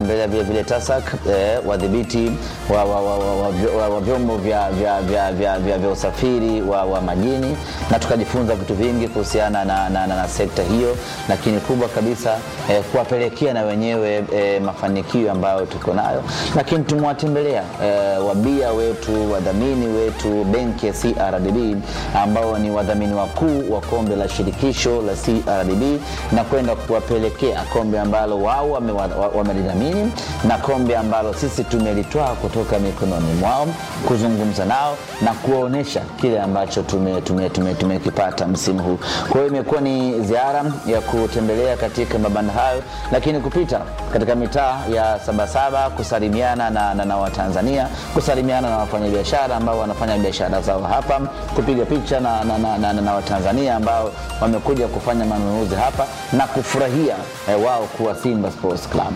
tumetembelea vile vile TASAC eh, wadhibiti wa, wa, wa, wa, wa, wa, wa vyombo vya, vya, vya, vya, vya, vya usafiri wa, wa majini na tukajifunza vitu vingi kuhusiana na, na, na, na sekta hiyo, lakini kubwa kabisa eh, kuwapelekea na wenyewe eh, mafanikio ambayo tuko nayo, lakini tumewatembelea eh, wabia wetu, wadhamini wetu, benki ya CRDB ambao ni wadhamini wakuu wa kombe la shirikisho la CRDB na kwenda kuwapelekea kombe ambalo wao wamelidhamini wame na kombe ambalo sisi tumelitwaa kutoka mikononi mwao, kuzungumza nao na kuwaonyesha kile ambacho tumekipata tume, tume, tume, tume msimu huu. Kwa hiyo imekuwa ni ziara ya kutembelea katika mabanda hayo, lakini kupita katika mitaa ya Sabasaba kusalimiana na, na, na Watanzania, kusalimiana na wafanyabiashara ambao wanafanya biashara zao hapa, kupiga picha na, na, na, na, na Watanzania ambao wamekuja kufanya manunuzi hapa na kufurahia eh, wao kuwa Simba Sports Club.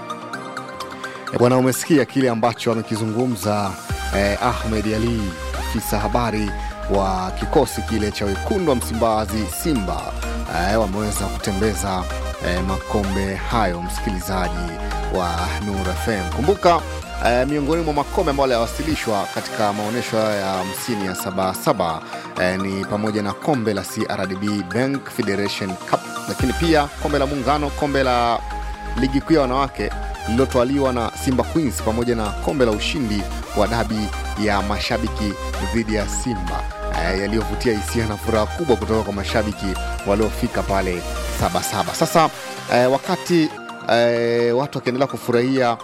Bwana, umesikia kile ambacho amekizungumza eh, Ahmed Ali, afisa habari wa kikosi kile cha wekundu wa Msimbazi Simba. Eh, wameweza kutembeza eh, makombe hayo, msikilizaji wa Nur FM. Kumbuka eh, miongoni mwa makombe ambayo yaliwasilishwa katika maonyesho ya hamsini ya Sabasaba eh, ni pamoja na kombe la CRDB Bank Federation Cup, lakini pia kombe la Muungano, kombe la ligi kuu ya wanawake lililotwaliwa na Simba Queens pamoja na kombe la ushindi wa dabi ya mashabiki dhidi ya Simba e, yaliyovutia hisia na furaha kubwa kutoka kwa mashabiki waliofika pale Sabasaba. Sasa e, wakati e, watu wakiendelea kufurahia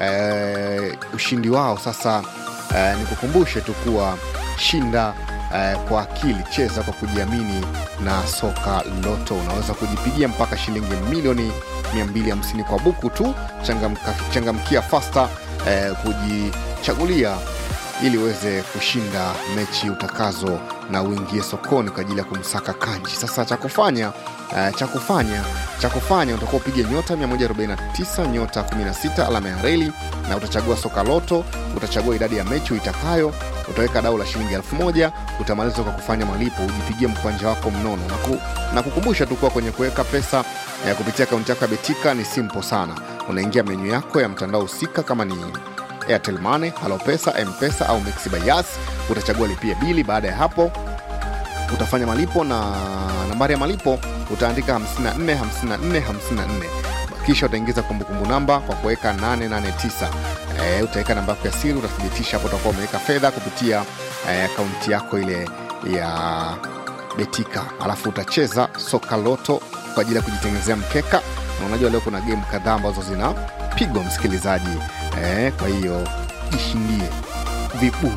e, ushindi wao, sasa e, nikukumbushe tu kuwa shinda Uh, kwa akili, cheza kwa kujiamini na soka Loto. Unaweza kujipigia mpaka shilingi milioni 250 kwa buku tu. Changamka, changamkia fasta uh, kujichagulia ili uweze kushinda mechi utakazo na uingie sokoni kwa ajili ya kumsaka kanji. Sasa cha kufanya uh, cha kufanya cha kufanya utakuwa upige nyota 149 nyota 16 alama ya reli na utachagua soka Loto, utachagua idadi ya mechi uitakayo utaweka dau la shilingi elfu moja utamaliza kwa kufanya malipo, ujipigie mkwanja wako mnono na, ku, na kukumbusha tu kuwa kwenye kuweka pesa ya kupitia akaunti yako ya Betika ni simple sana. Unaingia menyu yako ya mtandao husika, kama ni Airtel Money, Halopesa, Mpesa au Mixx by Yas, utachagua lipia bili. Baada ya hapo utafanya malipo na nambari ya malipo utaandika 54 54 54 kisha utaingiza kumbukumbu namba kwa kuweka 889 e, utaweka namba yako ya siri, utathibitisha hapo utakuwa umeweka fedha kupitia akaunti e, yako ile ya Betika, alafu utacheza soka loto kwa ajili ya kujitengenezea mkeka, na unajua leo kuna game kadhaa ambazo zinapigwa msikilizaji e, kwa hiyo jishindie vibu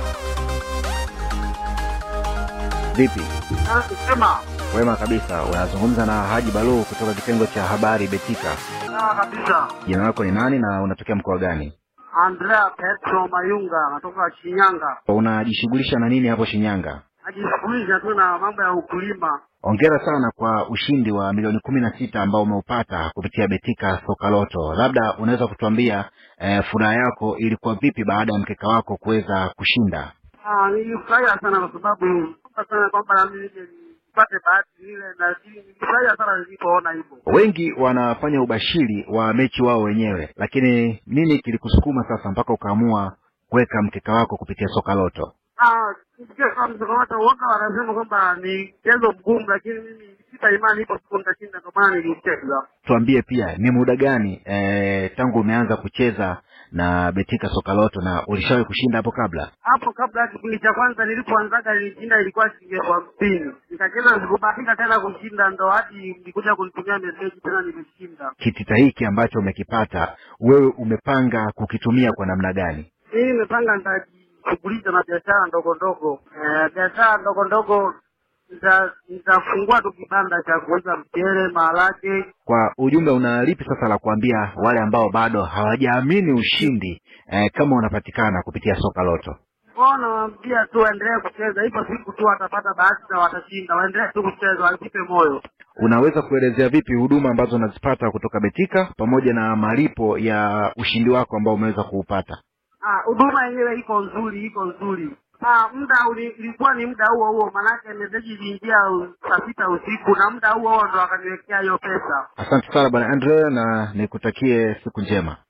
Vipi? Sema. Wema kabisa. Unazungumza na Haji Balu kutoka kitengo cha habari Betika. Sawa kabisa. Jina lako ni nani na unatokea mkoa gani? Andrea Petro Mayunga natoka Shinyanga. Unajishughulisha na nini hapo Shinyanga? Najishughulisha tu na mambo ya ukulima. Hongera sana kwa ushindi wa milioni kumi na sita ambao umeupata kupitia Betika Soka Loto. Labda unaweza kutuambia eh, furaha yako ilikuwa vipi baada ya mkeka wako kuweza kushinda? Ah, nilifurahia sana kwa sababu kumbuka sana kwamba na mimi nije nipate bahati ile na nilifurahia sana nilipoona hivyo. Wengi wanafanya ubashiri wa mechi wao wenyewe, lakini nini kilikusukuma sasa mpaka ukaamua kuweka mkeka wako kupitia Soka Loto? Ah, nisikia kama msokomata uoga wanasema kwamba ni mchezo mgumu, lakini mimi sita imani ipo siku nitashinda, ndio maana nilicheza. Tuambie pia ni muda gani e, tangu umeanza kucheza na Betika Soka Loto na ulishawahi kushinda hapo kabla? Hapo kabla ya kipindi cha kwanza nilipoanzaga nilishinda ilikuwa shilingi elfu hamsini nikacheza, sikubahatika tena kushinda, ndo hadi nilikuja kunitumia meseji tena nimeshinda. Kitita hiki ambacho umekipata wewe umepanga kukitumia kwa namna gani? Mimi nimepanga nitajishughulisha na biashara ndogo ndogo, eh, biashara ndogo ndogo nita- nitafungua tu kibanda cha kuuza mchele, maharage. Kwa ujumla, una lipi sasa la kuambia wale ambao bado hawajaamini ushindi eh, kama unapatikana kupitia Soka Loto? Kwao nawaambia tu waendelee kucheza, ipo siku tu watapata bahati na watashinda. Waendelee tu kucheza, wasipe moyo. Unaweza kuelezea vipi huduma ambazo unazipata kutoka Betika pamoja na malipo ya ushindi wako ambao umeweza kuupata? Ah, huduma yenyewe iko nzuri, iko nzuri. Ah, muda uli- ilikuwa ni muda huo huo, maanake meseji iliingia u- saa sita usiku na muda huo huo ndo wakaniwekea hiyo pesa. Asante sana bwana Andre, na nikutakie siku njema.